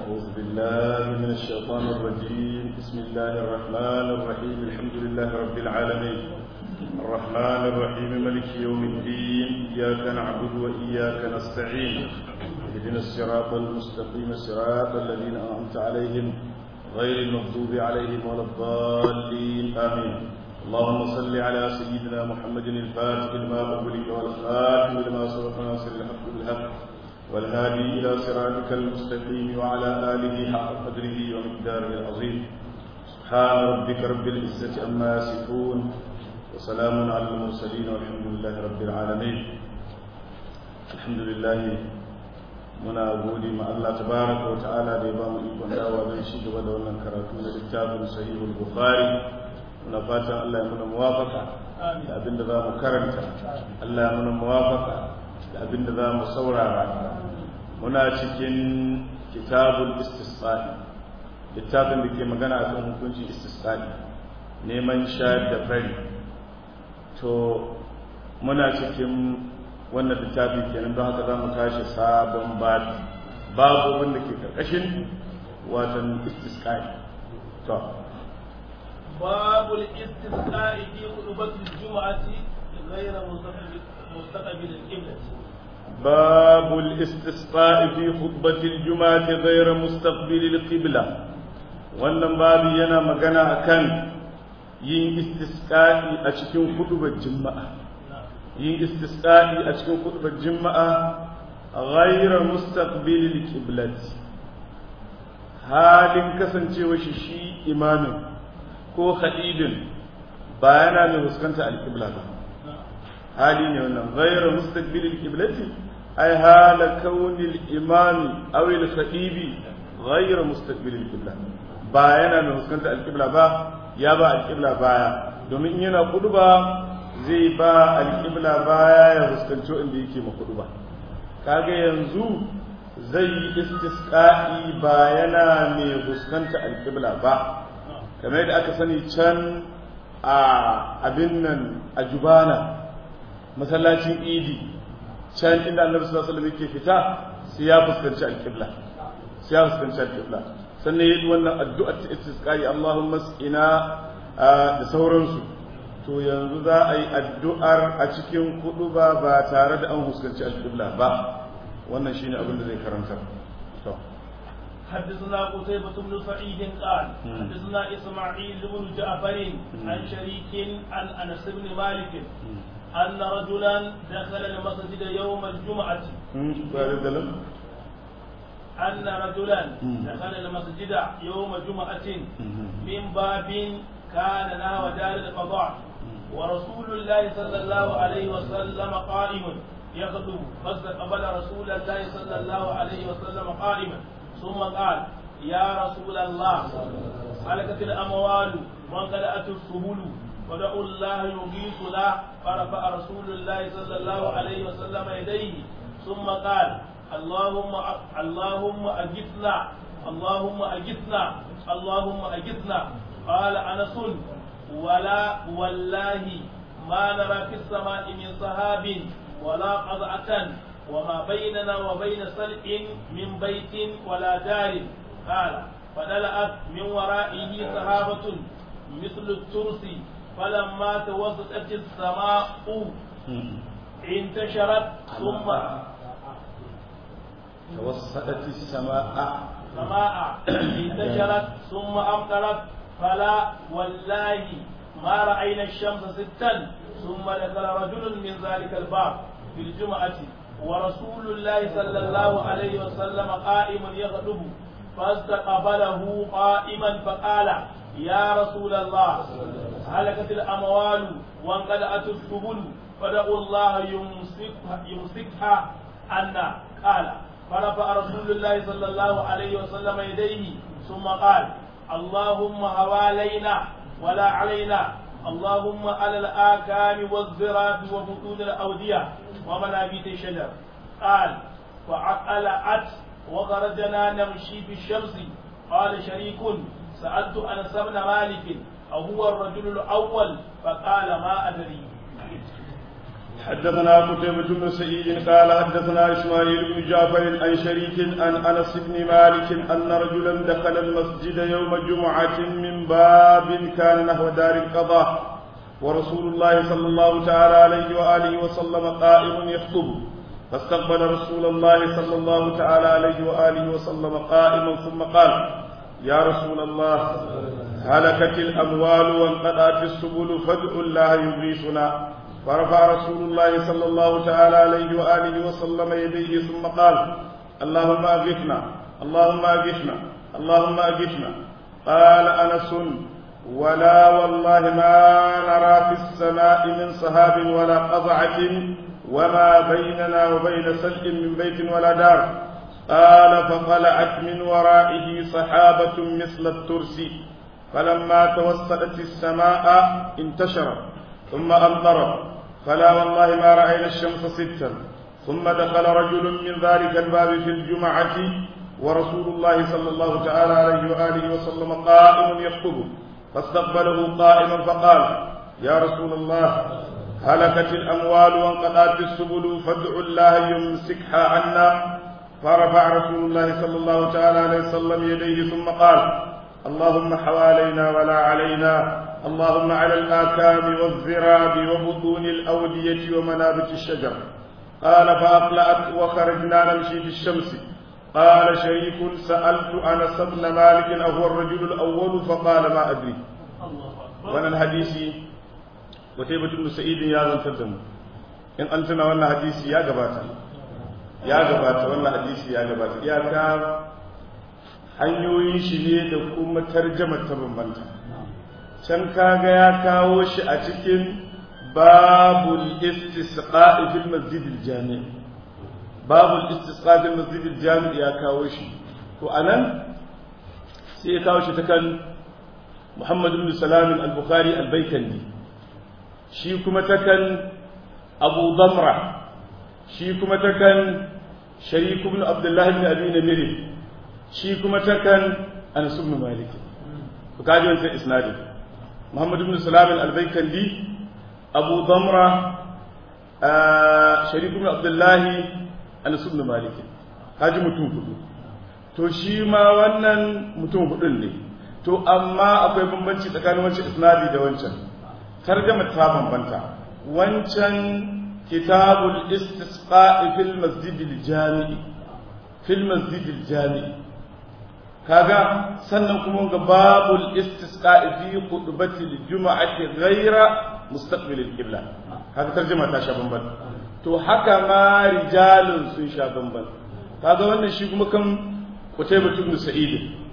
أعوذ بالله من الشيطان الرجيم بسم الله الرحمن الرحيم الحمد لله رب العالمين الرحمن الرحيم ملك يوم الدين إياك نعبد وإياك نستعين اهدنا الصراط المستقيم صراط الذين أنعمت عليهم غير المغضوب عليهم ولا الضالين آمين اللهم صل على سيدنا محمد الفاتح لما أغلق والخاتم لما سبق ناصر الحق بالحق والهادي إلى صراطك المستقيم وعلى آله حق قدره ومقداره العظيم سبحان ربك رب العزة عما يصفون وسلام على المرسلين والحمد لله رب العالمين الحمد لله muna gode ma Allah tabaraka wa ta'ala da ya ba mu ikon dawa don shi gaba da wannan karatu na littafin sahihul bukhari muna fatan Allah ya muna muwafaka da abinda za mu karanta Allah ya muna muwafaka da abinda za mu saurara muna cikin kitabul istisqa'i littafin da ke magana akan hukuncin istisqa'i neman shayar da fari to muna cikin wannan littafi kenan don haka za mu tashi sabon babu babu wanda ke karkashin watan istisqa'i to باب الاستسقاء في خطبة الجمعة غير مستقبل القبلة باب الاستسقاء في خطبة الجمعة غير مستقبل القبلة wannan babu yana magana akan yin istisqa'i a cikin khutbar juma'a yin istisqa'i a cikin khutbar juma'a ghayra mustaqbil al halin kasancewa shi shi imamin ko khadibin ba yana mai fuskanta al-qibla ba hali ne wannan ghayra mustaqbil al-qiblati ay hala kauni al-imami aw al-khadibi ghayra mustaqbil al-qibla ba yana mai fuskanta al-qibla ba ya ba al-qibla baya domin yana kuduba zai ba alƙibla baya ya fuskanci inda yake ma kudu ba kaga yanzu zai yi istisqa'i ba yana mai fuskanta alƙibla ba kamar yadda aka sani can a abin nan a jubana masallacin idi can inda annabi sallallahu alaihi wasallam yake fita sai ya fuskanci alƙibla sai ya fuskanci alƙibla sannan yayi wannan addu'a ta istisqa'i Allahumma ina da sauransu to yanzu za a yi addu'ar a cikin kudu ba ba tare da an huskanci alƙibla ba wannan shi ne abin da zai karanta to حدثنا قتيبة بن سعيد قال حدثنا إسماعيل بن جعفر عن شريك عن أنس بن مالك أن رجلا دخل المسجد يوم الجمعة أن رجلا دخل المسجد يوم جمعة من باب كان نحو دار القضاء ورسول الله صلى الله عليه وسلم قائم يخطب فاستقبل رسول الله صلى الله عليه وسلم قائما ثم قال يا رسول الله هلكت الاموال وانقلعت السبل ودعوا الله يغيثنا فرفع رسول الله صلى الله عليه وسلم يديه ثم قال اللهم اللهم اجثنا اللهم اجثنا اللهم اجثنا قال انس ولا والله ما نرى في السماء من سحاب ولا قضعة وما بيننا وبين سلع من بيت ولا دار قال فدلأت من ورائه سحابة مثل الترس فلما توسطت السماء انتشرت ثم توسطت السماء سماء انتشرت ثم أمطرت فلا والله ما رأينا الشمس ستا ثم دخل رجل من ذلك الباب في الجمعة ورسول الله صلى الله عليه وسلم قائم يخطب فاستقبله قائما فقال يا رسول الله هلكت الأموال وانقلعت السبل فدعوا الله يمسكها, يمسكها عنا قال فرفع رسول الله صلى الله عليه وسلم يديه ثم قال اللهم حوالينا ولا علينا اللهم على الآكام والزراب وبطون الأودية ومنابت الشجر قال فعقلت وخرجنا نمشي في الشمس قال شريك سألت أنس بن مالك أو هو الرجل الأول فقال ما أدري حدثنا قتيبة بن سعيد قال حدثنا إسماعيل بن جعفر عن شريك عن أنس بن مالك أن رجلا دخل المسجد يوم جمعة من باب كان نحو دار القضاء ورسول الله صلى الله تعالى عليه وآله وسلم قائم يخطب فاستقبل رسول الله صلى الله تعالى عليه وآله وسلم قائما ثم قال يا رسول الله هلكت الأموال وانقطعت السبل فادعوا الله يغيثنا فرفع رسول الله صلى الله تعالى عليه وآله وسلم يديه ثم قال اللهم أغثنا اللهم أغثنا اللهم أغثنا قال أنس ولا والله ما نرى في السماء من سحاب ولا قزعة وما بيننا وبين سلء من بيت ولا دار قال فطلعت من ورائه سحابة مثل الترس فلما توسطت السماء انتشرت ثم أمطرت فلا والله ما رأينا الشمس ستا ثم دخل رجل من ذلك الباب في الجمعة ورسول الله صلى الله تعالى عليه وآله وسلم قائم يخطب فاستقبله قائما فقال يا رسول الله هلكت الأموال وانقطعت السبل فادعوا الله يمسكها عنا فرفع رسول الله صلى الله تعالى عليه وسلم يديه ثم قال اللهم حوالينا ولا علينا اللهم على الآكام والذراب وبطون الأودية ومنابت الشجر قال فأقلأت وخرجنا نمشي في الشمس قال شريك سألت أنس بن مالك أهو الرجل الأول فقال ما أدري وانا الحديث وتيبة بن سعيد يا زن تدم إن أنتنا وانا حديث يا جباتا يا جباتا وانا حديث يا جباتا يا كام hanyoyin shi ne da kuma tarjama ta bambanta can kaga ya kawo shi a cikin babul istisqa'i fil masjidil jami' babul istisqa fil masjidil jami' ya kawo shi to anan sai ya kawo shi ta kan Muhammad ibn Salam al-Bukhari al-Baykandi shi kuma ta kan Abu Damra shi kuma ta kan Sharik ibn Abdullah ibn Abi Namir shi kuma ta kan Anas ibn Malik to kaji wannan isnadin Muhammad ibn Salam al-Baykandi Abu Damra Sharik ibn Abdullah Anas ibn Malik kaji mutum hudu to shi ma wannan mutum hudun ne to amma akwai bambanci tsakanin wancan isnadi da wancan tarjama ta bambanta wancan kitabul istisqa fil masjidil jami'i fil masjidil jami'i kaga sannan kuma ga babul istisqa fi khutbatil juma'ati ghaira mustaqbil al-qibla kaga tarjuma ta sha bamban to haka ma rijalun sun sha bamban kaga wannan shi kuma kan Qutaybah ibn Sa'id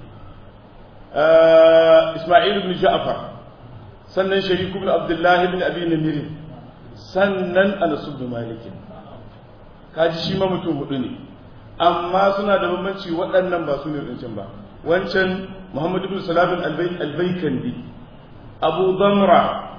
Isma'il ibn Ja'far sannan Sharik ibn Abdullah ibn Abi Namir sannan Anas ibn Malik kaji shi ma mutum hudu ne amma suna da bambanci waɗannan ba su ne wancan ba wancan Muhammad ibn Salam al-Baykandi Abu Damra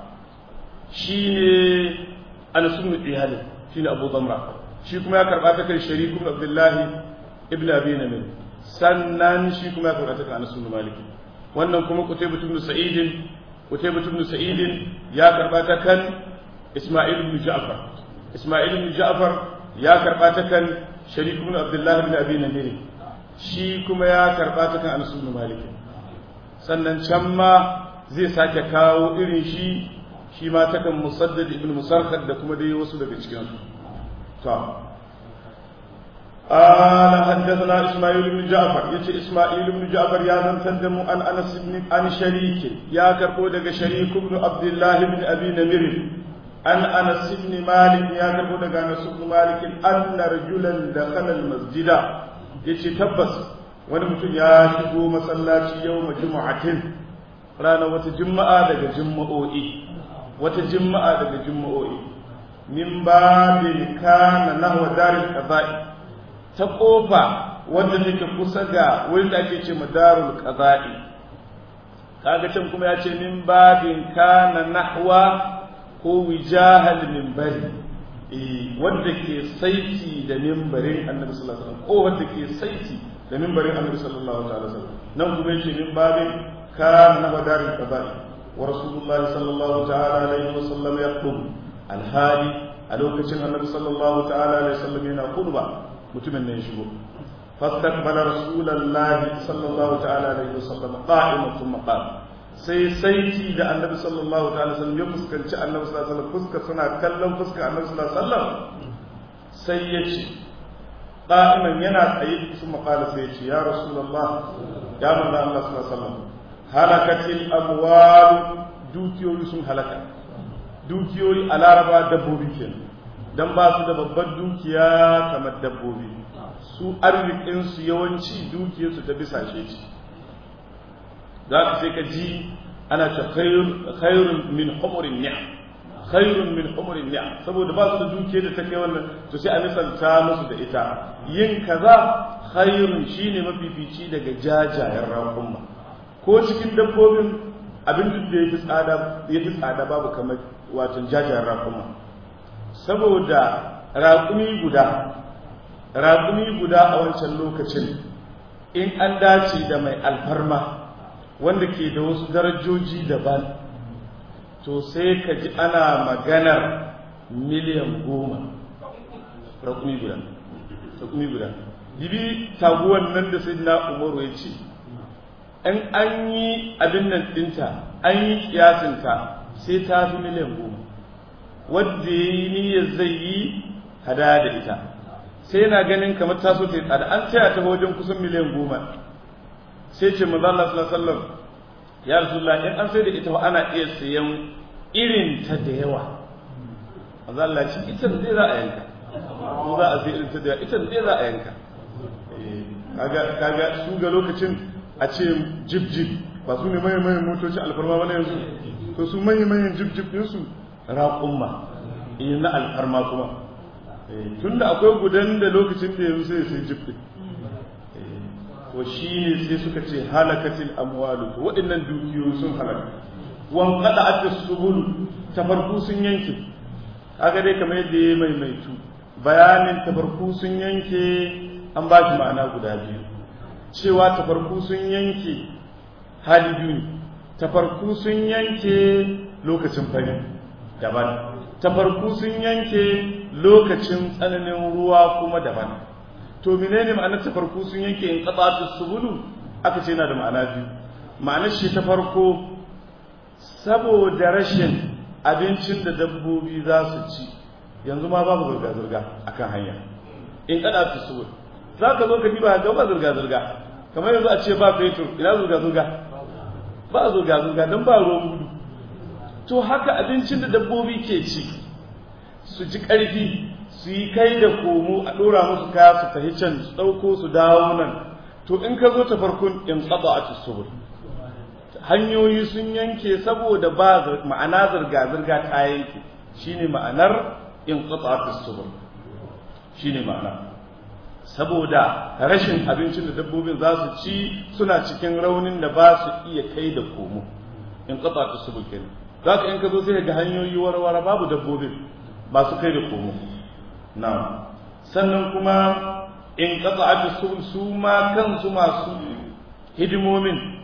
shine Anas ibn Iyad shine Abu Damra shi kuma ya karba ta kai Sharik ibn Abdullah ibn Abi Namir sannan shi kuma ya karba ta kai Anas ibn Malik wannan kuma Qutaybah ibn Sa'id Qutaybah ibn Sa'id ya karba ta kan Isma'il ibn Ja'far Isma'il ibn Ja'far ya karba ta kan Sharik ibn Abdullah ibn Abi Namir shi kuma ya karba ta kan Anas ibn Malik sannan can ma zai sake kawo irin shi shi ma ta kan Musaddad ibn Musarhad da kuma dai wasu daga cikin su to قال حدثنا اسماعيل بن جعفر يتي اسماعيل بن جعفر يا من تندم عن انس بن عن شريك يا كربو daga شريك بن عبد الله بن ابي نمر عن انس بن مالك يا كربو daga انس بن مالك ان رجلا دخل المسجد yace tabbas wani mutum ya shigo masallaci yau juma'atin ranar wata juma'a daga juma'o'i wata juma'a daga juma'o'i min babin kana nahwa daril qada'i ta kofa wanda take kusa ga wurin da ake ce madarul qada'i kaga can kuma ya ce min babin kana nahwa ko wijahal minbari eh wanda ke saiti da minbarin annabi sallallahu alaihi wasallam ko wanda ke saiti da minbarin annabi sallallahu alaihi wasallam nan kuma yace min babin kana nahwa darul qada'i wa rasulullah sallallahu ta'ala alaihi wasallam yaqum alhali a lokacin annabi sallallahu ta'ala alaihi wasallam yana khutba mutumin ne ya shigo fastaqbala rasulullahi sallallahu ta'ala alaihi wasallam qa'iman thumma qala sai saiti da annabi sallallahu ta'ala alaihi wasallam ya fuskanci annabi sallallahu alaihi wasallam fuska suna kallon fuska annabi sallallahu alaihi wasallam sai ya ce qa'iman yana tsaye thumma qala sai ya ce ya rasulullah ya manzo Allah sallallahu alaihi wasallam halakatil amwal dukiyoyi sun halaka dukiyoyi a laraba dabbobi kenan dan ba su da babbar dukiya kamar dabbobi su arzikinsu yawanci dukiyarsu ta bisa ce za ka sai ka ji ana ta khairun min humurin ni'a khairun min humurin ni'a saboda ba su da dukiyar da ta kai wannan to sai a misalta musu da ita yin kaza khairun shine mafifici daga jajayen raƙumma ko cikin dabbobin abin duk da yafi tsada yafi tsada babu kamar watan jajayen raƙumma saboda raƙumi guda raƙumi guda a wancan lokacin in an dace da mai alfarma wanda ke da wasu darajoji daban to sai ka ji ana maganar miliyan goma raƙumi guda raƙumi guda dibi taguwan nan da sai na umaru ya ce in an yi abin nan ɗinta an yi kiyasinta sai ta fi miliyan goma wadda ya yi niyyar zai yi hada da ita sai yana ganin kamar ta so ta yi tsada an taya ta wajen kusan miliyan goma sai ce maza Allah sallallahu alaihi wasallam ya rasulullah in an sai da ita ana iya sayan irin ta da yawa maza Allah ce ita zai za a yanka ko za a sai irin ta da yawa ita zai za a yanka kaga kaga su ga lokacin a ce jib jib ba su ne manyan manyan motoci alfarma wani yanzu to su manyan manyan jib jib ɗinsu raƙumma na alfarma kuma tun da akwai gudan da lokacin da yanzu sai sai jib ɗin to shi ne sai suka ce halakatil amwalu to waɗannan dukiyoyi sun halaka wan kada aka subul tafarku sun yanke kaga dai kamar yadda ya maimaitu bayanin tafarku sun yanke an ba shi ma'ana guda biyu cewa tafarku sun yanke hali biyu ne tafarku sun yanke lokacin fari daban tafarku sun yanke lokacin tsananin ruwa kuma daban to menene ma'anar tafarku sun yanke in qatatu subulu aka ce yana da ma'ana biyu ma'anar shi ta farko saboda rashin abincin da dabbobi za su ci yanzu ma babu zurga zurga akan hanya in qatatu subul za ka zo ka diba ga ba zurga zurga kamar yanzu a ce ba fetur ina zurga zurga ba zurga zurga dan ba ruwan gudu to haka abincin da dabbobi ke ci su ji ƙarfi su yi kai da komo a ɗora musu kaya su tafi can su ɗauko su dawo nan to in ka zo ta farkon in tsaba a tusubur hanyoyi sun yanke saboda ba ma'ana zirga-zirga ta yanke shine ma'anar in tsaba a tusubur shine ma'ana saboda rashin abincin da dabbobin za su ci suna cikin raunin da ba su iya kai da komo in tsaba a tusubur kenan za ka in ka zo sai ga hanyoyi warware babu dabbobin masu kai da komo na sannan kuma in qata'at su su ma kansu masu hidimomin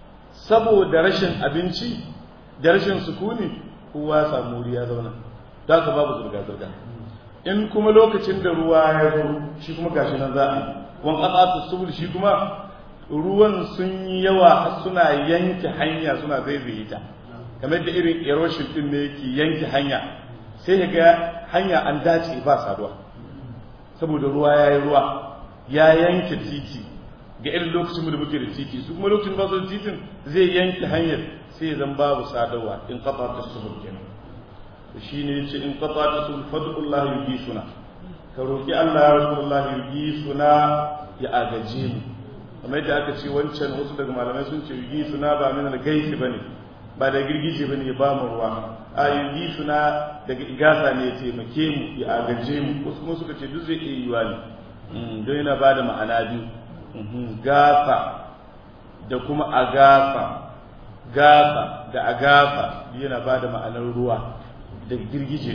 saboda rashin abinci da rashin sukuni kowa samu wuri ya zauna za ka babu zurga zurga in kuma lokacin da ruwa ya zo shi kuma gashi nan za a yi wan qata'at subul shi kuma ruwan sun yi yawa har suna yanke hanya suna zaizaye ta kamar da irin erosion din ne yake yanke hanya sai ka ga hanya an dace ba saduwa saboda ruwa ya yi ruwa ya yanke titi ga irin lokacin da muke da titi su kuma lokacin ba su da titin zai yanke hanyar sai zan babu sadarwa in kafa ta subul kenan shi ne yace in kafa ta subul fadullah yugi suna ka roki Allah ya rasulullah yugi suna ya agaje mu kamar yadda aka ce wancan wasu daga malamai sun ce yugi suna ba min al-gaisi bane ba da girgije bane ya ba mu ruwa a yugi suna daga igasa ne ya taimake mu ya agaje mu wasu kuma suka ce duk zai iya yiwa ne don yana ba da ma'ana biyu gafa da kuma agafa gafa da agafa yana ba da ma'anar ruwa da girgije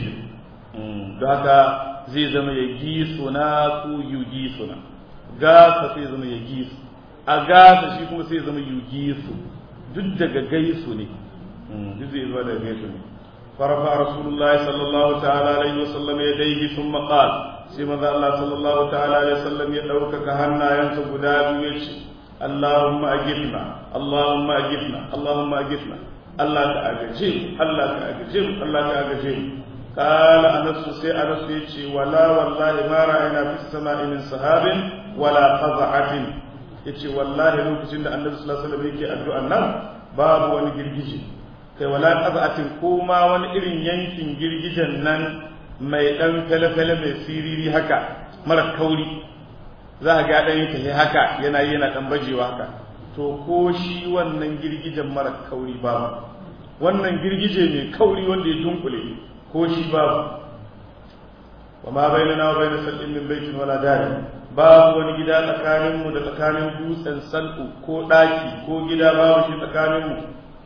ne don haka zai zama ya gi suna ko yugi suna gafa sai zama ya gi su agafa shi kuma sai zama yugi su duk daga gaisu ne duk zai zuwa daga gaisu ne فرفع رسول الله صلى الله تعالى عليه وسلم يديه ثم قال سيما الله صلى الله تعالى عليه وسلم يدعوك كهنا ينسب داب ويشي اللهم أجبنا اللهم أجبنا اللهم أجبنا الله كأجيب الله كأجيب الله كأجيب قال أنس سي أنس يشي ولا والله ما رأينا في السماء من سحاب ولا قزعة yace wallahi lokacin da annabi sallallahu alaihi wasallam yake addu'an nan babu wani girgije kai wala qaz'atin ko ma wani irin yankin girgijen nan mai dan fele-fele mai siriri haka mara kauri za a ga dan yake haka yana yana dan bajewa haka to ko shi wannan girgijen mara kauri babu wannan girgije mai kauri wanda ya dunkule ko shi babu wa ma bainana wa baina sal'in min baitin wala dari babu wani gida tsakanin mu da tsakanin dutsen sal'u ko daki ko gida babu shi tsakanin mu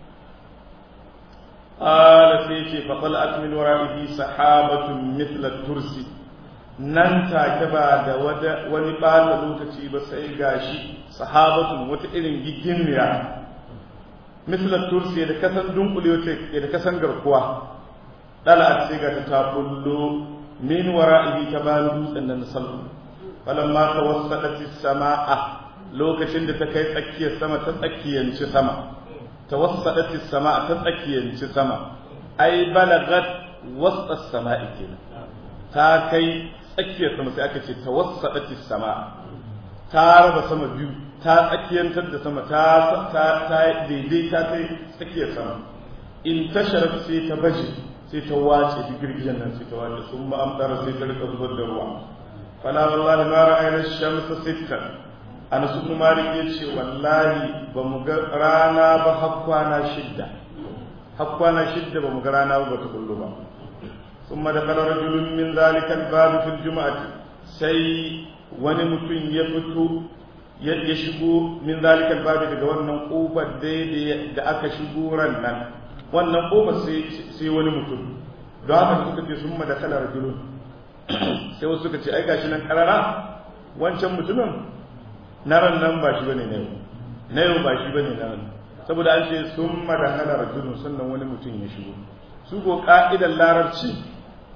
ala sai ce fa tal'at min wara'ihi sahabatun mithla tursi nan take ba da wani ɓata lokaci ba sai gashi sahabatun wata irin gigimiya mislar tursi da kasan dunkule wata da kasan garkuwa dala sai ga ta bullo min wara'ihi ta bayan dutsen nan sallu falamma tawassadat as-samaa lokacin da ta kai tsakiyar sama ta tsakiyanci sama tawassadat as-samaa ta tsakiyanci sama ai balagat wasta as-samaa'i kenan ta kai tsakiyar sama sai aka ce tawassadati sama ta raba sama biyu ta tsakiyantar da sama ta ta ta daidai ta kai tsakiyar sama in tasharat sai ta baje sai ta wace duk girgijen nan sai ta wace sun ba amtara sai ta rika zubar da ruwa fala wallahi ma ra'ayna shamsa sittan Anas ibn Malik yace wallahi ba mu ga rana ba har kwana shidda har kwana shidda ba mu ga rana ba ta kullu ba ثم دخل رجل من ذلك الباب في الجمعة سي wani mutum ya fito ya shigo min zalika albabi daga wannan kofar daidai da aka shigo ran nan wannan kofar sai wani mutum don haka suka ce sun madakala rajulun sai wasu suka ce ai gashi nan karara wancan mutumin na ran nan ba shi bane na yau na yau ba shi bane na ran saboda an ce sun madakala rajulun sannan wani mutum ya shigo su ko ka'idar larabci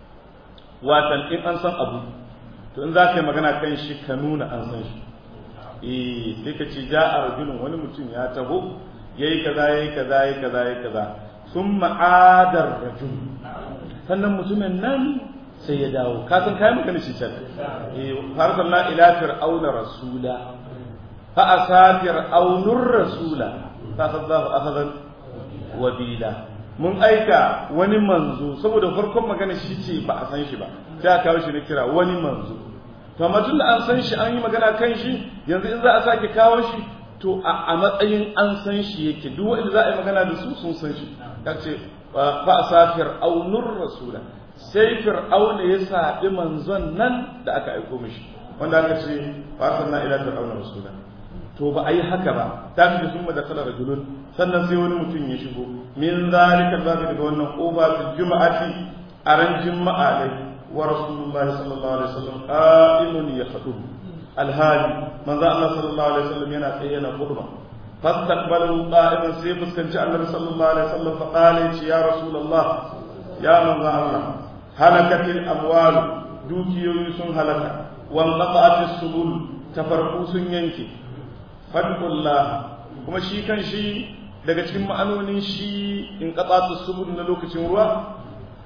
watan in an san abu to in za ka yi magana kan shi ka nuna an san shi eh sai ka ce ja a rajulun wani mutum ya taho yayi kaza yayi kaza yayi kaza yayi kaza sun ma'adar rajul sannan mutumin nan sai ya dawo ka san kai magana shi can eh farsalna ila fir'auna rasula fa asafir aunur rasula fa saddahu akhadan wabila mun aika wani manzo saboda farkon magana shi ce ba a san shi ba sai aka kawo shi na kira wani manzo to amma tun da an san shi an yi magana kan shi yanzu in za a sake kawo shi to a matsayin an san shi yake duk wanda za a yi magana da su sun san shi ya ce fa asafir aunur rasula sai fir'auna ya saɓi manzon nan da aka aiko mishi wanda aka ce fa sanna ila fir'auna rasula to ba a yi haka ba ta fi sun da kala rajulun sannan sai wani mutum ya shigo min zalika zabi daga wannan kofa fil juma'ati a ran juma'a dai wa rasulullahi sallallahu alaihi wasallam qa'imun yakhutub alhali manzo Allah sallallahu alaihi wasallam yana tsaye yana khutba fastaqbalu qa'iman sai fuskanci annabi sallallahu alaihi wasallam fa qala ya rasulullah ya manzo Allah halakatil amwal dukiyoyi sun halaka wan qata'atis subul tafarku sun yanke fadkullah kuma shi kan shi daga cikin ma'anonin shi in qata'atis subul na lokacin ruwa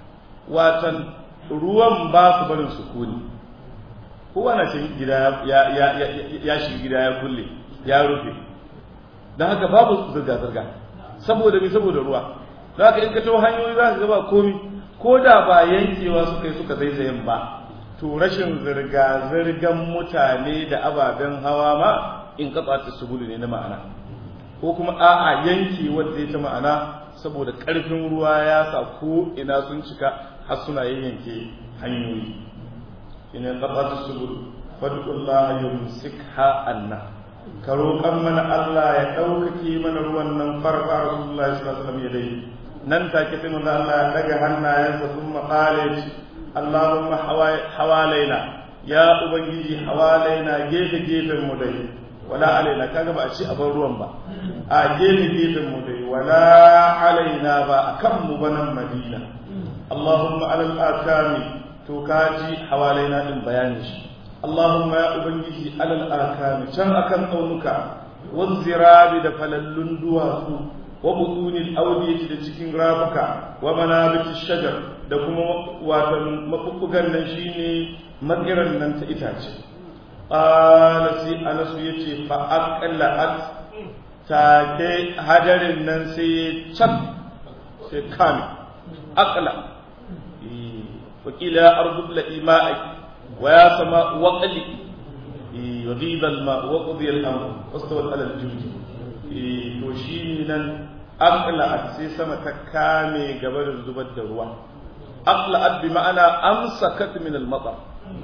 watan ruwan ba su barin sukuni kowa na cikin gida ya ya ya shiga gida ya kulle ya rufe dan haka babu zirga zirga saboda me saboda ruwa don haka in ka tawo hanyoyi za ka ga ba komi ko da ba yankewa suka yi suka zaizayen ba to rashin zirga-zirgan mutane da ababen hawa ma in katsa ta subulu ne na ma'ana ko kuma a'a yanki wanda ya ta ma'ana saboda ƙarfin ruwa ya sa ko ina sun cika har suna yayyanke hanyoyi ina katsa ta subulu fadullah yumsikha anna ka roƙan mana Allah ya ɗaukake mana ruwan nan farfa rasulullahi sallallahu alaihi wasallam ya dai nan take sai manzo Allah ya daga hannayensa sun maƙale shi Allahumma hawalaina ya ubangiji hawalaina gefe gefen mu dai wala alaina kaga ba a ci abin ruwan ba a gefe gefen mu dai wala alaina ba akan mu ba nan Madina Allahumma alal akami to kaji hawalaina din bayani shi Allahumma ya ubangiji alal akami can akan tsaunuka wazzirabi da falallun duwatsu wa butunil awdiyati da cikin rafuka wa manabiti shajar da kuma watan mabubbugan nan shine magiran nan ta itace qala sai anasu yace fa aqallat take hadarin nan sai can sai kame aqla wakila ardu la ima'i wa ya sama waqli يغيب الماء وقضي الامر واستوت على الجود to shi nan aqla'at sai sama ta kame gaba da zubar da ruwa aqla'at bi ma'ana amsakat min al-matar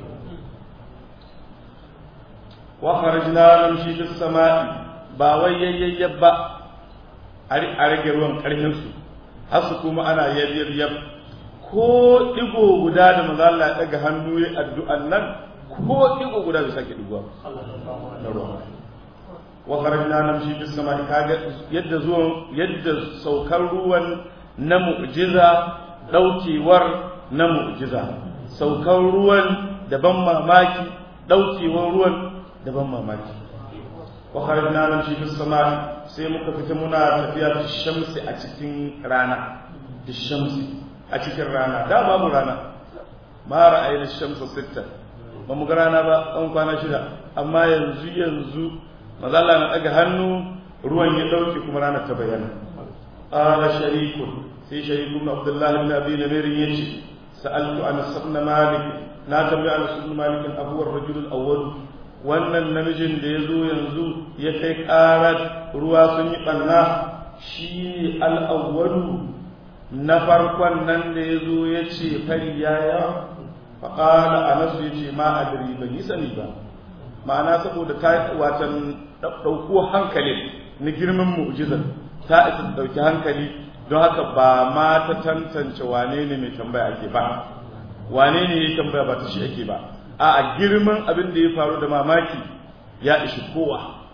wa kharajna namshi bis sama'i ba wai yayyab ba a rage ruwan karfin su har su kuma ana yayyab ko digo guda da manzo Allah ya daga hannu ya addu'an nan ko digo guda bai sake digowa na ruwa wa kharajna namshi bis sama'i kaga yadda zuwan yadda saukar ruwan na mu'jiza daukewar na mu'jiza saukar ruwan da ban mamaki daukewar ruwan da ban mamaki wa kharajna namshi bis sama'i sai muka fita muna tafiya da shamsi a cikin rana da shamsi a cikin rana da babu rana ma ra'ayna shamsa sitta ba mu ga rana ba an kwana shida amma yanzu yanzu maza Allah na daga hannu ruwan ya dauke kuma rana ta bayyana qala sharikun sai sharikun abdullahi ibn abi namir yace sa'altu an sabna malik na tambaya an sabna malik abu ar-rajul al-awwal wannan namijin da yazo yanzu ya kai karar ruwa sun yi banna shi al-awwal na farkon nan da yazo yace fari yaya faqala anas yace ma adri ban yi sani ba ma'ana saboda ta watan ɗauko hankali na girman mu'jizar ta isa ɗauki hankali don haka ba ma ta tantance wane ne mai tambaya ake ba wane ne ya tambaya ba ta shi ake ba a girman abin da ya faru da mamaki ya ishi kowa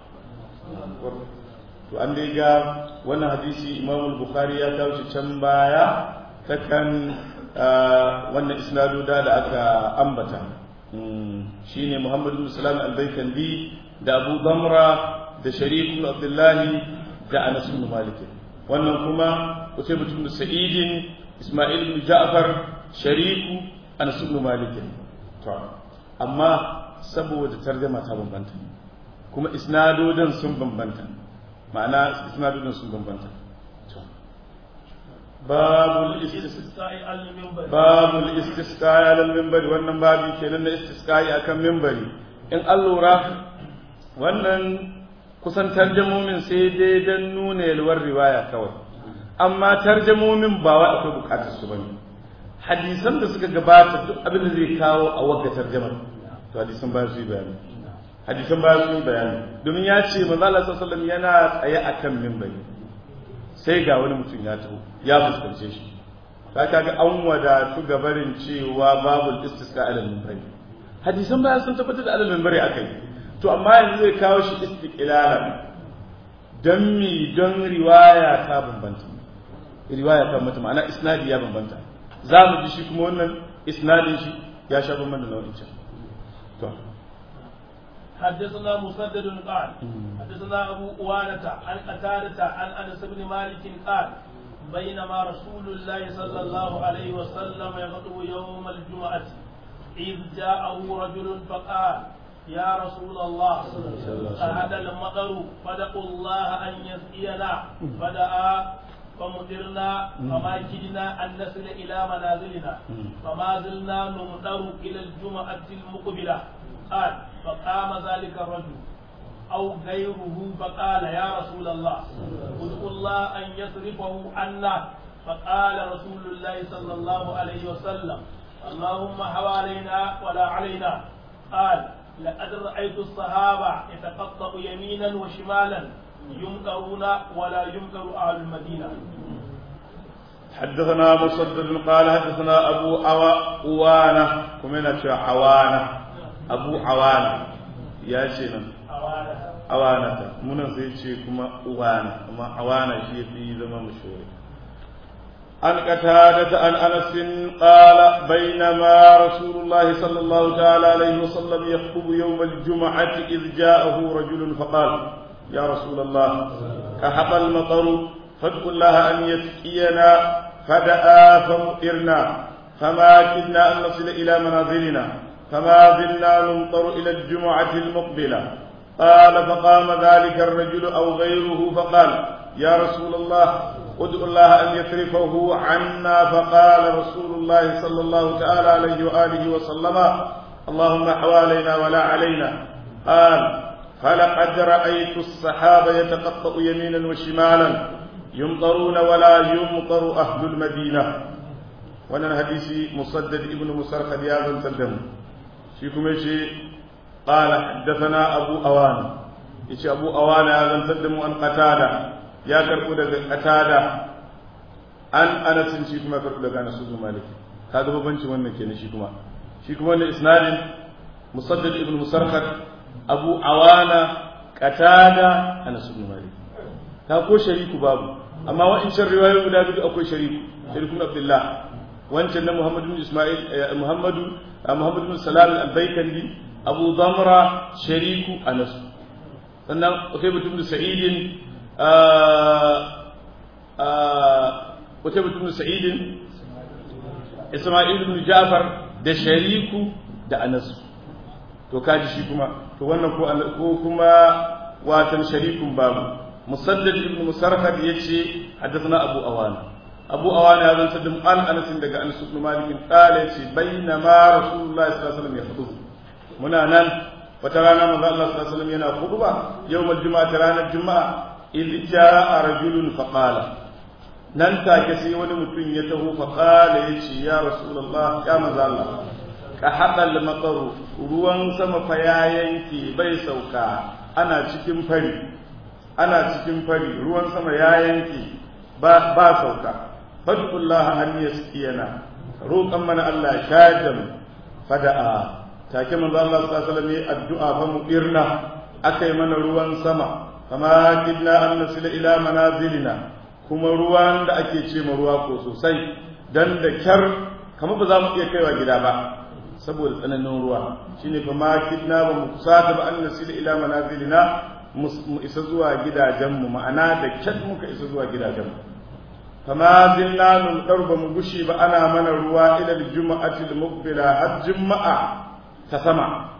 to an dai ga wannan hadisi imam bukhari ya kawo shi can baya ta kan wannan isnadoda da aka ambata shine Muhammad bin Salam al-Baykandi da Abu Damra da Sharif bin Abdullahi da Anas bin Malik wannan kuma Qutaybah bin Sa'id Isma'il bin Ja'far Sharif Anas bin Malik to amma saboda tarjuma ta bambanta kuma isnadodan sun bambanta ma'ana isnadodan sun bambanta babul istisqa'i al-minbar babul istisqa'i al-minbar wannan babi kenan na istisqa'i akan minbari in an lura wannan kusan tarjamomin sai dai dan nuna yalwar riwaya kawai amma tarjamomin ba wai akwai bukatar su bane hadisan da suka gabata duk abin da zai kawo a wagga tarjamar to hadisan ba su yi bayani hadisan ba su yi bayani domin ya ce manzo Allah sallallahu alaihi wasallam yana tsaye akan minbari sai ga wani mutum ya taho ya fuskance shi ka kaga an wadatu gabarin cewa babul istisqa alal minbari hadisan bayan sun tabbatar da alal minbari akai to amma yanzu zai kawo shi istiqlalan dan mi don riwaya ta bambanta riwaya ta bambanta ma'ana isnadi ya bambanta za mu ji shi kuma wannan isnadin shi ya sha bambanta da nau'in can to حدثنا مسدد قال حدثنا أبو أوانة عن قتادة عن أنس بن مالك قال بينما رسول الله صلى الله عليه وسلم يخطب يوم الجمعة إذ جاءه رجل فقال يا رسول الله أهدى المطر فدعوا الله أن يسقينا فدعا فمطرنا فما كدنا أن نصل إلى منازلنا فما زلنا نمطر إلى الجمعة المقبلة قال فقام ذلك الرجل أو غيره فقال يا رسول الله ادعوا الله أن يصرفه عنا فقال رسول الله صلى الله عليه وسلم اللهم حوالينا ولا علينا قال لقد رأيت الصحابة يتقطع يمينا وشمالا يمكرون ولا يمكر أهل المدينة حدثنا مسدد قال حدثنا أبو عوانة كمنا عوانة abu awana ya ce nan awanata munan sai ce kuma uwana kuma awana shi ya fi zama mashori عن قتادة عن أنس قال بينما رسول الله صلى الله تعالى عليه وسلم يخطب يوم الجمعة إذ جاءه رجل فقال يا رسول الله كحق المطر فادعوا الله أن يسقينا فدعا فمطرنا فما كدنا أن نصل إلى منازلنا فما زلنا نمطر إلى الجمعة المقبلة قال فقام ذلك الرجل أو غيره فقال يا رسول الله ادعو الله أن يصرفه عنا فقال رسول الله صلى الله تعالى عليه وآله وسلم اللهم حوالينا ولا علينا قال فلقد رأيت السحاب يتقطأ يمينا وشمالا يمطرون ولا يمطر أهل المدينة wannan hadisi musaddad ibn musarhad ya zantar da mu shi kuma yace qala haddathana abu awana yace abu awana ya zantar da mu an qatada ya karbo daga qatada an anas shi kuma karbo daga anas ibn malik kaga babanci wannan kenan shi kuma shi kuma wannan isnadin musaddad ibn musarhad abu awana qatada anas ibn malik ta ko shariku babu amma wa'incan riwayoyi guda biyu akwai shariku sharikun abdullah wancan na Muhammadu bin Ismail Muhammadu Muhammadu bin Salam al-Baykandi Abu Damra Shariku Anas sannan Utayba bin Sa'id Utayba bin Sa'id Ismail bin Ja'far da Shariku da Anas to kaji shi kuma to wannan ko ko kuma watan sharikun babu musaddad ibn musarhad yace haddathana abu awana abu awana ya zanta da an anas daga anas ibn malik qala ce bainama rasulullahi sallallahu alaihi wasallam ya hudu muna nan wata rana manzo Allah sallallahu alaihi wasallam yana khutba yawmal juma'a ranar juma'a idh jaa rajulun faqala nan take sai wani mutum ya taho faqala yace ya rasulullah ya manzo Allah ka haɗa makaru ruwan sama fa ya yanke bai sauka ana cikin fari ana cikin fari ruwan sama ya yanke ba ba sauka fadullah an yaskiyana roƙan mana Allah shayar da mu fada'a take manzo Allah sallallahu alaihi wasallam addu'a fa mu irna akai mana ruwan sama kama kidna an nasila ila manazilina kuma ruwan da ake ce ma ruwa ko sosai dan da kyar kamar ba za mu iya kaiwa gida ba saboda tsananin ruwa shine fa ma kidna ba mu kusata ba an nasila ila manazilina mu isa zuwa gidajenmu ma'ana da kyar muka isa zuwa gidajenmu fama zinna nun ba mu gushi ba ana mana ruwa ila juma'ati al-muqbila har juma'a ta sama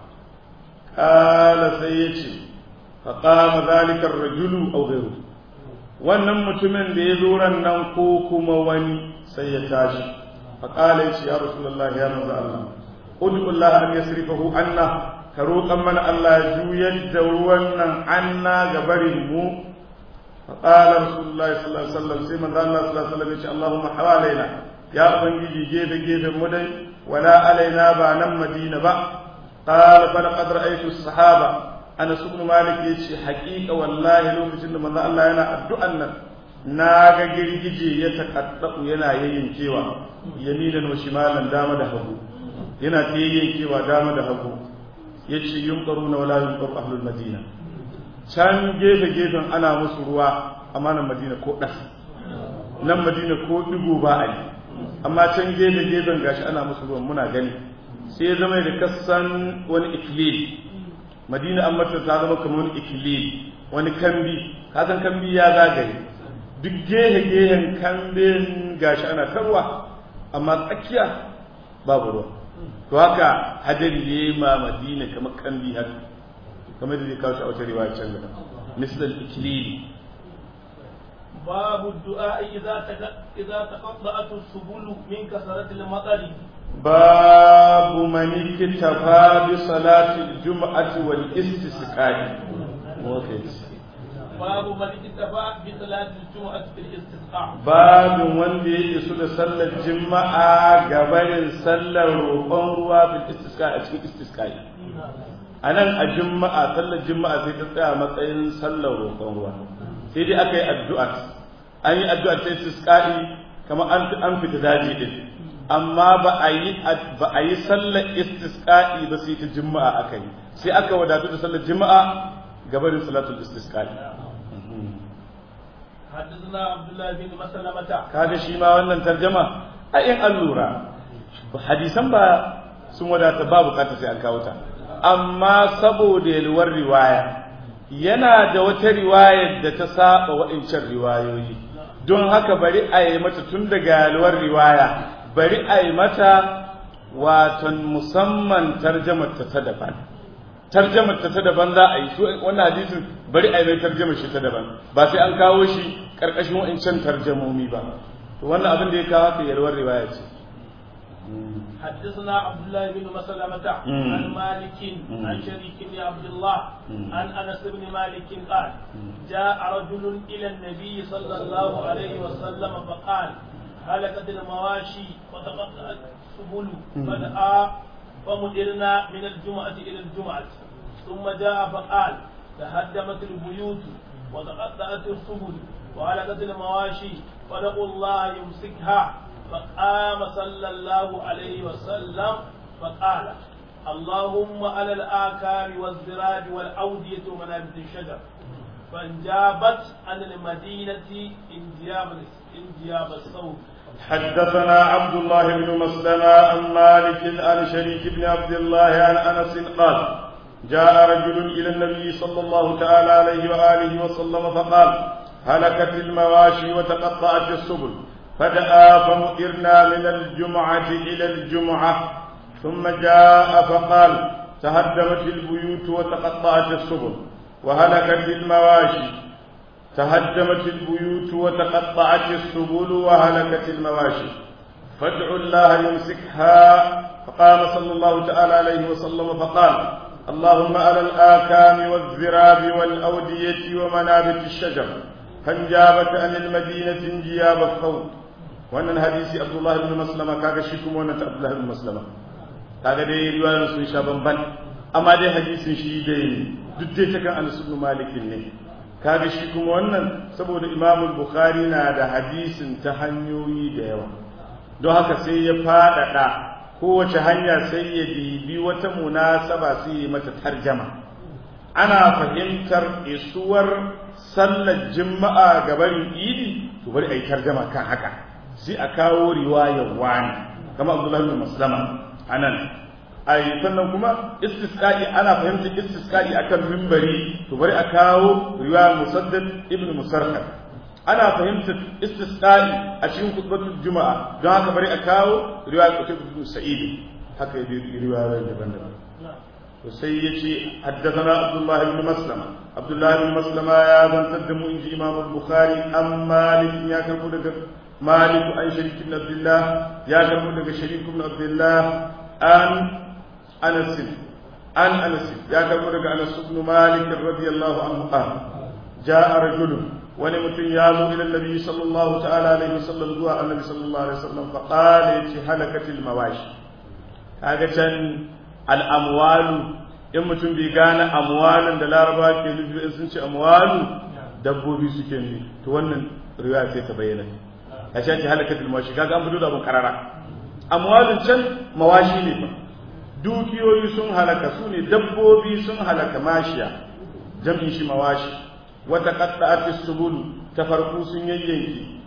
qala sai yace fa qama zalika ar-rajulu aw ghayru wannan mutumin da ya zo ran nan ko kuma wani sai ya tashi fa qala yace ya rasulullahi ya manzo Allah ud'u Allah an yasrifahu anna ka roƙan mana Allah ya juyar da ruwan nan anna ga barin mu فقال رسول الله صلى الله عليه وسلم سيما الله صلى الله عليه وسلم اللهم حوالينا يا أبنجي جيب جيب مدي ولا علينا بانا مدينة با قال فلقد رأيت الصحابة أنا سبن مالك يشي حقيقة والله لو كتن من الله أنا أدعنا naga girgije ya takaddau yana yayyankewa yaminan wa shimalan dama da hagu yana ta yayyankewa dama da hagu yace yunqaruna wala yunqar ahlul madina can gefe gefen ana musu ruwa amma nan madina ko ɗas nan madina ko ɗigo ba a yi amma can gefe gefen gashi ana musu ruwan muna gani sai ya zama da kasan wani ikilil madina an mata ta zama kamar wani ikilil wani kambi kasan kambi ya zagaye duk gefe gehen kambin gashi ana ta ruwa amma tsakiya babu ruwa to haka hadari ya ma madina kamar kambi haka kamar da zai kawo shi a wata riwaya can gaba misal al-iklili باب الدعاء إذا إذا تقطعت السبل من كثرة المطر باب من اكتفى بصلاة الجمعة والاستسقاء باب من اكتفى بصلاة الجمعة في الاستسقاء باب من يسو da sallar juma'a gabanin sallar roƙon ruwa bil istisqa a cikin istisqai a nan a juma'a sallar juma'a sai ta tsaya matsayin sallar roƙon ruwa sai dai aka yi addu'a an yi addu'a ta istisqa'i kamar an an fita daji din amma ba a yi ba a yi sallar istisqa'i ba sai ta juma'a aka yi sai aka wadatu da sallar juma'a gabanin salatul istisqa'i حدثنا عبد الله بن مسلمة kaga shi ma wannan tarjama a in an lura hadisan ba sun wadata ba bukata sai an kawo ta amma saboda yalwar riwaya yana da wata riwayar da ta saba waɗancan riwayoyi don haka bari a yi mata tun daga yalwar riwaya bari a yi mata watan musamman tarjamar ta ta daban tarjamar ta ta daban za a yi su wannan hadisin bari a yi mai tarjamar shi ta daban ba sai an kawo shi karkashin wa'ancan tarjamomi ba to wannan abin da ya kawo ka yalwar riwaya ce حدثنا عبد الله بن مسلمة عن مالك عن شريك بن عبد الله عن انس بن مالك قال جاء رجل الى النبي صلى الله عليه وسلم فقال هلكت المواشي وتقطعت السبل فدعا فمدرنا من الجمعة إلى الجمعة ثم جاء فقال تهدمت البيوت وتقطعت السبل وهلكت المواشي فدعوا الله يمسكها فقام صلى الله عليه وسلم فقال اللهم على الآكام والزراج والأودية ومنابت الشجر فانجابت عن المدينة انجاب انجاب الصوت حدثنا عبد الله بن مسلمة عن مالك عن شريك بن عبد الله عن انس قال جاء رجل الى النبي صلى الله تعالى عليه واله وسلم فقال هلكت المواشي وتقطعت السبل فدعا فمطرنا من الجمعة إلى الجمعة ثم جاء فقال تهدمت البيوت وتقطعت السبل وهلكت المواشي تهدمت البيوت وتقطعت السبل وهلكت المواشي فادعوا الله يمسكها فقام صلى الله تعالى عليه وسلم فقال اللهم على الآكام والذراب والأودية ومنابت الشجر فانجابت عن المدينة انجياب الثوب wannan hadisi Abdullah ibn Maslama kaga shi kuma wannan ta Abdullah ibn Maslama kaga dai riwayar sun sha bamban amma dai hadisin shi dai duk dai ta kan Anas ibn Malik ne kaga shi kuma wannan saboda Imam Bukhari na da hadisin ta hanyoyi da yawa don haka sai ya faɗaɗa kowace hanya sai ya dibi wata munasaba sai ya mata tarjama ana fahimtar isuwar sallar juma'a ga barin idi to bari a yi tarjama kan haka sai a kawo riwayar wani kama abdullahi bin maslama anan ai sannan kuma istisqa'i ana fahimtar istisqa'i akan mimbari to bari a kawo riwayar musaddad ibn musarhad ana fahimtar istisqa'i a cikin khutbatul juma'a don haka bari a kawo riwayar qutb ibn sa'id haka yi riwayoyi daban-daban to sai yace haddathana abdullahi ibn maslama abdullahi ibn maslama ya zantar da mu inji imam al-bukhari an malik ya karbo daga malik an sharik ibn abdullah ya karbo daga sharik ibn abdullah an anas an anas ya karbo daga anas ibn malik radiyallahu anhu qala jaa rajulun wani mutum ya zo ila nabi sallallahu ta'ala alaihi wasallam zuwa annabi sallallahu alaihi wasallam fa qala yace halakatil mawashi kaga can al amwalu in mutum bai gane amwalin da laraba ke nufi in sun ce amwalu dabbobi suke ne to wannan riwaya sai ta bayyana a ce halakatil mawashi kaga an fito da abun karara amwalin can mawashi ne fa dukiyoyi sun halaka su ne dabbobi sun halaka mashiya jam'in shi mawashi wata qatta'at subul tafarku sun yayyanki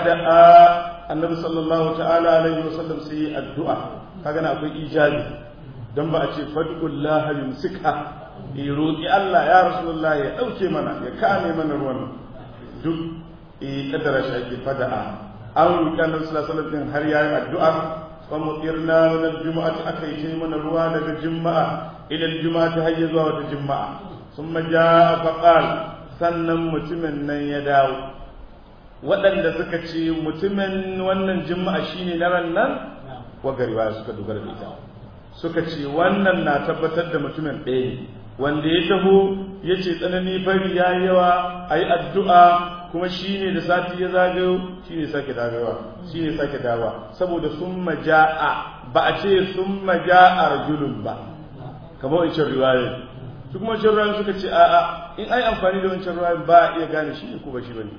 fada'a annabi sallallahu ta'ala alaihi wasallam sai addu'a kaga na akwai ijabi dan ba a ce fadullah yumsika yi roki Allah ya rasulullah ya dauke mana ya kame mana ruwan duk eh kadara shi ake fada'a an roki annabi sallallahu alaihi wasallam har yayi addu'a wa mutirna min al-jum'ati akai ce mana ruwa daga juma'a ila al-jum'ati hayya zuwa wata juma'a ثم جاء فقال sannan mutumin nan ya dawo waɗanda suka ce mutumin wannan jima'a shine na ran nan wagari ba suka dogara da ita suka ce wannan na tabbatar da mutumin ɗaya ne wanda ya taho ya ce tsanani fari ya yi yawa a yi addu'a kuma shi ne da sati ya zagayo shi ne sake dagawa shi ne sake dawa saboda sun maja'a ba a ce sun maja'a rajulun ba kamar wancan riwayar su kuma wancan riwayar suka ce a'a in ai amfani da wancan riwayar ba a iya gane shi ne ko ba shi bane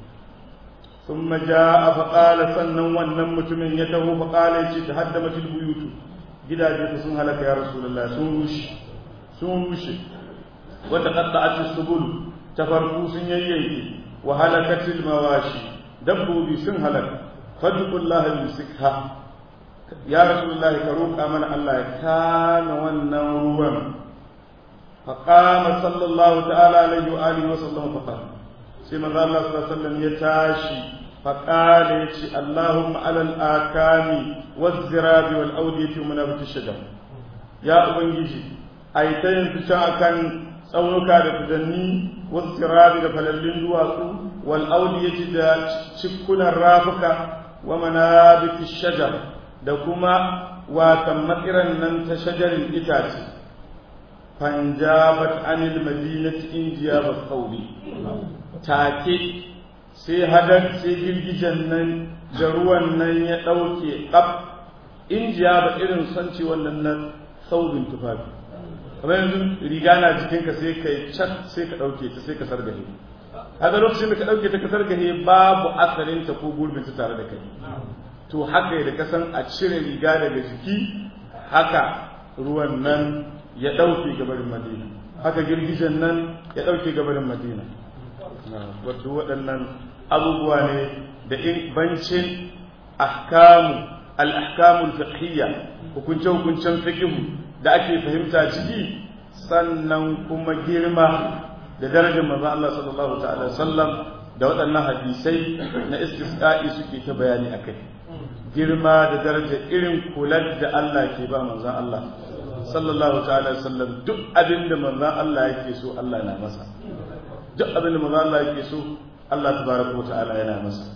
ثم جاء فقال sannan wannan mutumin ya taho faqala yace tahaddamatil buyutu gidaje sun halaka ya rasulullah sun rushe sun rushe wa taqatta'at as-subul tafarku sun yayyanke wa halakatil mawashi dabbobi sun halaka fadlullahi yusikha ya rasulullahi ka roƙa mana Allah ya kame wannan ruwan faqama sallallahu ta'ala alaihi wa alihi wa sallam faqala sai manzo Allah sallallahu alaihi wasallam ya tashi faqala yace Allahumma alal akami waz zirabi wal awdiyati wa manabiti shajar ya ubangiji ai ta yin fice akan tsaunuka da fudanni waz zirabi da falallin duwatsu wal awdiyati da cikkunan rafuka wa manabiti shajar da kuma watan matsiran nan ta shajarin itace fanjabat anil madinati injiyabat qawli take sai hadar sai girgijen nan da ruwan nan ya ɗauke ƙaf injiya ba irin sanci wannan nan saubin tufafi kamar yanzu riga na jikinka sai ka yi can sai ka ɗauke ta sai ka sargahe haka lokacin da ka ɗauke ta ka sargahe babu asalinta ko gurbinta tare da kai to haka da kasan a cire riga daga jiki haka ruwan nan ya ɗauke gabarin madina haka girgijen nan ya ɗauke gabarin madina wadda waɗannan abubuwa ne da in bancin ahkamu al-ahkamul fiqhiyya hukunce hukuncen fiqhu da ake fahimta ciki sannan kuma girma da darajar manzon Allah sallallahu ta'ala sallam da waɗannan hadisai na istisqa'i suke ta bayani akai girma da darajar irin kular da Allah ke ba manzon Allah sallallahu ta'ala sallam duk abin da manzon Allah yake so Allah na masa duk abin da manzon Allah yake so Allah tabaraka ta'ala yana masa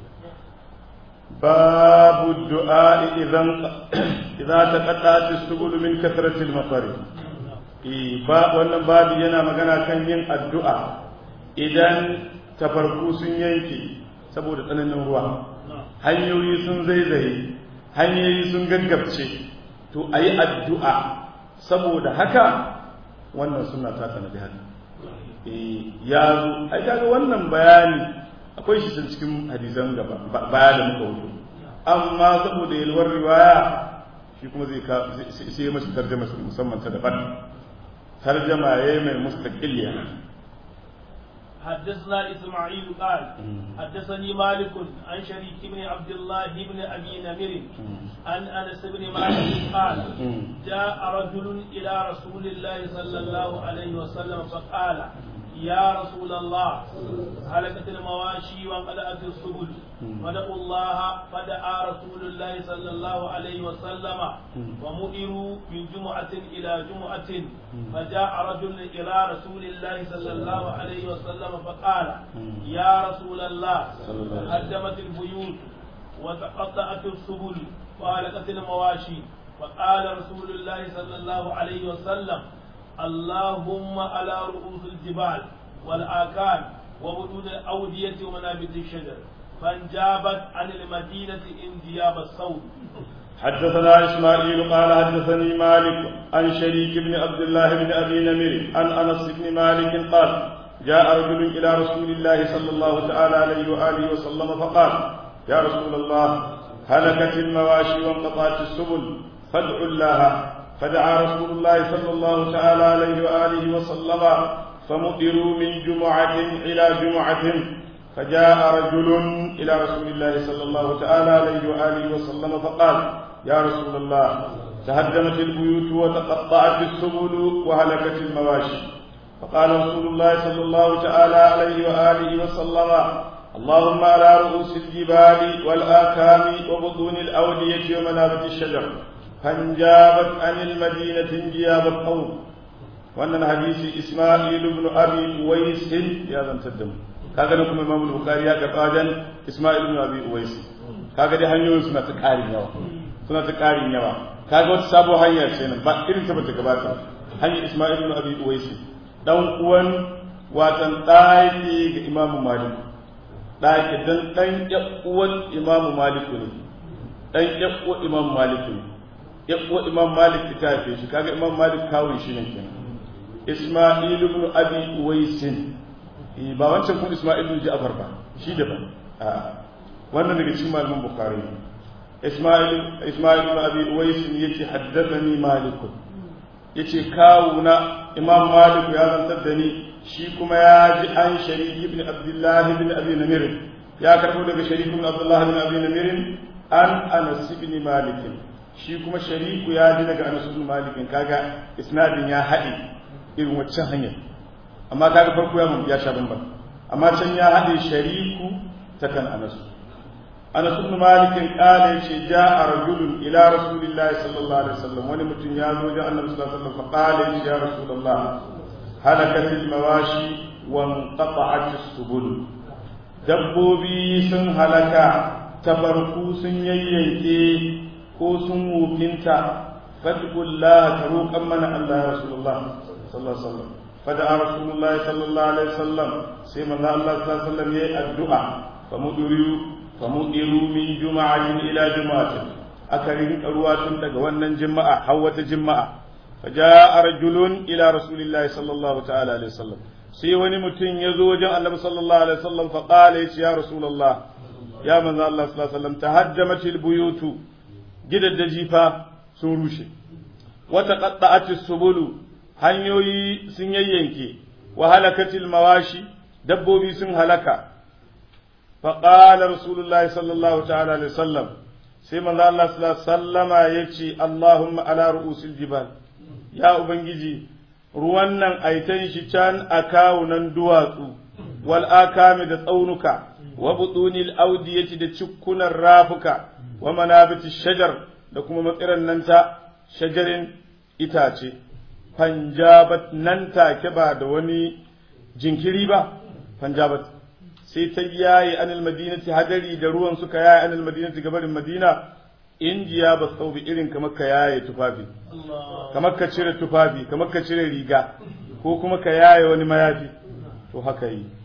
babu du'a idan idan taqaddat as-subul min kathrati al-matar eh ba wannan babu yana magana kan yin addu'a idan tafarku sun yanke saboda tsananin ruwa hanyoyi sun zaizaye hanyoyi sun gaggabce to a yi addu'a saboda haka wannan suna ta sanadi haka ya zo ai kaga wannan bayani akwai shi can cikin hadisan gaba baya da muka wuce amma saboda yalwar riwaya shi kuma zai ka sai masa tarjama musamman ta daban tarjama yayi mai mustaqilliya حدثنا إسماعيل قال حدثني مالك عن شريك بن عبد الله بن أبي نمر عن أنس بن مالك قال جاء رجل إلى رسول الله صلى الله عليه وسلم فقال يا رسول الله هلكت المواشي وانقلعت السبل فدعوا الله فدعا رسول الله صلى الله عليه وسلم ومؤروا من جمعة إلى جمعة فجاء رجل إلى رسول الله صلى الله عليه وسلم فقال يا رسول الله هدمت البيوت وتقطعت السبل وهلكت المواشي فقال رسول الله صلى الله عليه وسلم اللهم على رؤوس الجبال والآكان وبدون الأودية ومنابت الشجر فانجابت عن المدينة انجياب الصوت حدثنا إسماعيل قال حدثني مالك عن شريك بن عبد الله بن أبي نمير عن أنس بن مالك قال جاء رجل إلى رسول الله صلى الله تعالى عليه وآله وسلم فقال يا رسول الله هلكت المواشي وانقطعت السبل فادعوا الله فدعا رسول الله صلى الله تعالى عليه وآله وسلم فمطروا من جمعة إلى جمعة فجاء رجل إلى رسول الله صلى الله تعالى عليه وآله وسلم فقال يا رسول الله تهدمت البيوت وتقطعت السبل وهلكت المواشي فقال رسول الله صلى الله تعالى عليه وآله وسلم اللهم على رؤوس الجبال والآكام وبطون الأودية ومنابت الشجر فانجابت عن المدينة انجياب القوم وأن الحديث إسماعيل بن أبي ويس يا ذا تدم kaga da kuma Imam Bukhari ya karɓa wajen Isma'il ibn Abi Uwais kaga dai hanyoyin suna ta ƙarin yawa suna ta ƙarin yawa kaga wata sabo hanya ce nan ba irin ta bata gabata hanyar Isma'il ibn Abi Uwais dan uwan watan ɗaki ga Imam Malik ɗaki dan dan uwan Imam Malik ne dan uwan Imam Malik ne ya kuwa imam malik ta haife shi kaga imam malik kawun shi ne kenan isma'il ibn abi uwaisin ba wancan kun isma'il ibn ja'far ba shi da ba wannan daga cikin malaman bukhari isma'il isma'il ibn abi uwaisin yace haddathani malik yace kawuna imam malik ya zantar da ni shi kuma ya ji an sharik ibn abdullah ibn abi namir ya karbo daga sharik ibn abdullah ibn abi namir an anas ibn malik shi kuma shariku ya ji daga anas ibn malik kaga isnadin ya haɗe irin waccan hanyar amma kaga farko ya ya sha bamban amma can ya haɗe shariku ta kan anas anas ibn malik kala yace ja'a rajulun ila rasulillahi sallallahu alaihi wasallam wani mutum ya zo da annabi sallallahu alaihi wasallam fa qala ya rasulullah halakat al-mawashi wa inqata'at as-subul dabbobi sun halaka tabarku sun yayyanke ko sun wufinta fadullah ka roƙan mana Allah ya rasulullah sallallahu alaihi wasallam fada rasulullahi sallallahu alaihi wasallam sai manzo Allah sallallahu alaihi wasallam yayi addu'a famudiru famudiru min juma'atin ila juma'atin aka rinka ruwa tun daga wannan juma'a har wata juma'a faja'a rajulun ila rasulillahi sallallahu ta'ala alaihi wasallam sai wani mutum ya zo wajen annabi sallallahu alaihi wasallam fa qala ya rasulullah ya manzo Allah sallallahu alaihi wasallam tahajjamatil buyutu gidaddaji fa sun rushe wata qatta'atis subulu hanyoyi sun yayyanke wa halakatil mawashi dabbobi sun halaka fa qala rasulullahi sallallahu ta'ala alaihi wasallam sai manzo Allah sallallahu alaihi wasallama yace Allahumma ala ru'usil jibal ya ubangiji ruwan nan aitan shi can a kawunan duwatsu wal akami da tsaunuka wa butunil audiyati da cikkunan rafuka wa manabiti shajar da kuma matsiran nan ta shajarin itace fanjabat nan take ba da wani jinkiri ba fanjabat sai ta yaye anil madinati hadari da ruwan suka yaye anil madinati gabarin madina injiya ba sau irin kamar ka yaye tufafi kamar ka cire tufafi kamar ka cire riga ko kuma ka yaye wani mayafi to haka yi